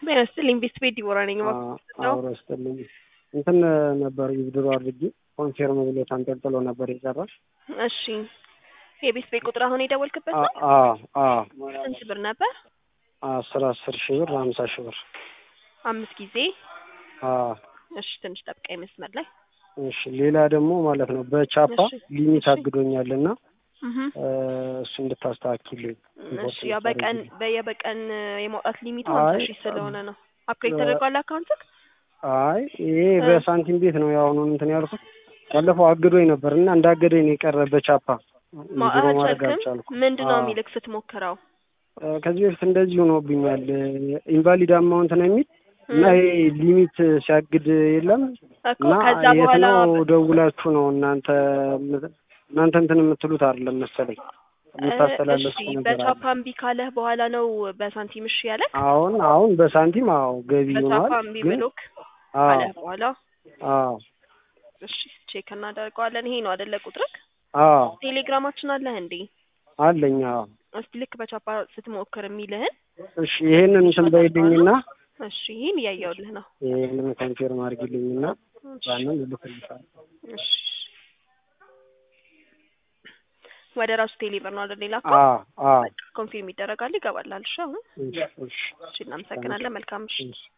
ጤና ይስጥልኝ ቤት ቤት ዲቦራ ነኝ። ነው አብሮ ይስጥልኝ። እንትን ነበር ይብድሮ አድርጌ ኮንፌርም ብሎ ተንጠልጥሎ ነበር የቀረሽ። እሺ የቤት ቤት ቁጥር አሁን የደወልክበት ነው? ስንት ብር ነበር? አስር አስር ሺህ ብር ሀምሳ ሺህ ብር አምስት ጊዜ። እሺ ትንሽ ጠብቀኝ መስመር ላይ እሺ ሌላ ደግሞ ማለት ነው በቻፓ እሺ፣ ሊሚት እሺ። አግዶኛል እና እህ እሱ እንድታስተካክልኝ እሺ ያው በቀን በየበቀን የማውጣት ሊሚቱ አይ፣ ሀምሳ ሺህ ስለሆነ ነው። አፕግሬድ ተደርጓል አካውንትክ? አይ ይሄ በሳንቲም ቤት ነው የአሁኑን እንትን ያልኩት ባለፈው አግዶኝ ነበር እና እንዳገደኝ ነው የቀረ በቻፓ ቢሮ ማድረግ አልቻልክም? አልቻልኩም። ምንድን ነው አዎ። የሚልክ ስትሞክረው? እ፣ ከዚህ በፊት እንደዚህ ሆኖብኛል ኢንቫሊድ አማውንት ነው የሚል እና ይሄ ሊሚት ሲያግድ የለም እኮ እና ከዛ የት በኋላ ነው ደውላችሁ ነው እናንተ እናንተ እንትን የምትሉት አይደለም መሰለኝ እሺ የምታስተላለፉት ነገር አለ። በቻፓ እምቢ ካለህ በኋላ ነው በሳንቲም እሺ ያለህ? አሁን አሁን በሳንቲም አዎ ገቢ በቻፓ ሆኗል እምቢ ግን ብሎክ አዎ ካለህ በኋላ አዎ እሺ ቼክ እናደርገዋለን። ይሄ ነው አይደለ ቁጥርክ? አዎ ቴሌግራማችን አለህ እንዴ? አለኝ አዎ እስቲ ልክ በቻፓ ስትሞክር የሚልህን እሺ ይሄንን እንትን በይልኝና እሺ ይሄን እያየሁልህ ነው። ይሄንን ኮንፊርም አድርጊልኝና እሺ ያንን እልክልሻለሁ። እሺ ወደ ራሱ ቴሌብር ነው አይደል? ሌላ አዎ አዎ ኮንፊርም ይደረጋል ይገባላል። እሺ አሁን እሺ እሺ እሺ እናመሰግናለን። መልካም ምሽት። እሺ